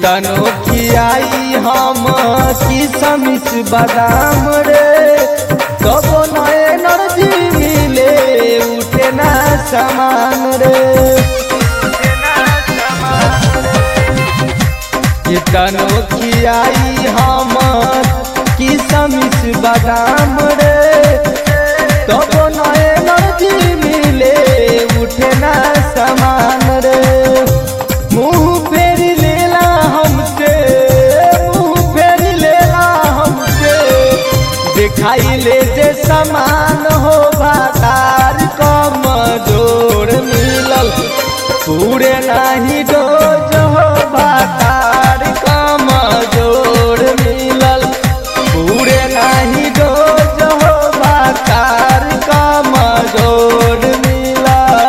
कितनो खियाई हम किसमिस बादाम रे कबो न एनर्जी मिले उठे ना समान रे कितनो खियाई हम किसमिस बादाम रे कबो न एनर्जी मिले उठे ना समान रे मुंह फेर लेला हमसे मुंह फेर लेला हमसे दिखाई ले जे समान हो बाजार कम जोर मिलल पूरे नाही डोज हो बाजार कम जोर मिलल पूरे नाही डोज हो बाजार कम जोर मिलल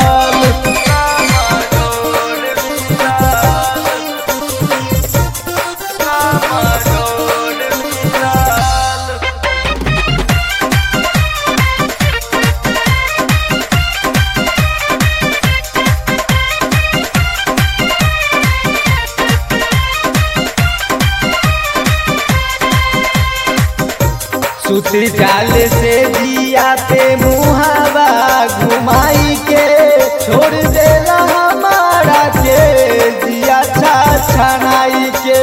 सुती जाल से जिया पे मुहावा घुमाई के छोड़ देला हमारा के जिया छा छनाई के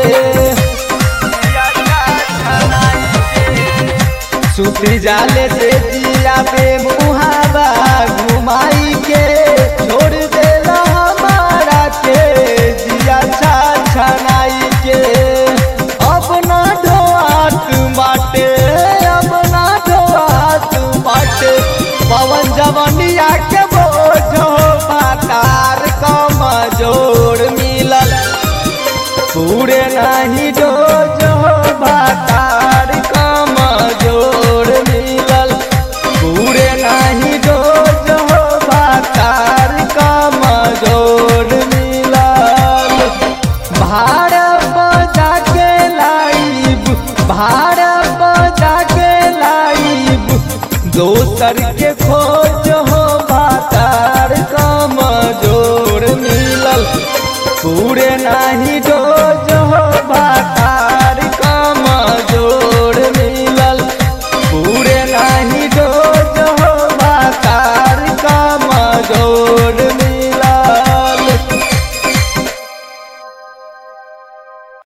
सुती जाल से जिया पे मुहावा घुमाई के छोड़ देला हमारा के जिया छा छनाई के अपना ढोआत बाटे अपना ढोआत बाटे पवन जवनिया के बोझो बातार कम जोड़ मिलल पूरे नहीं डोज हो बात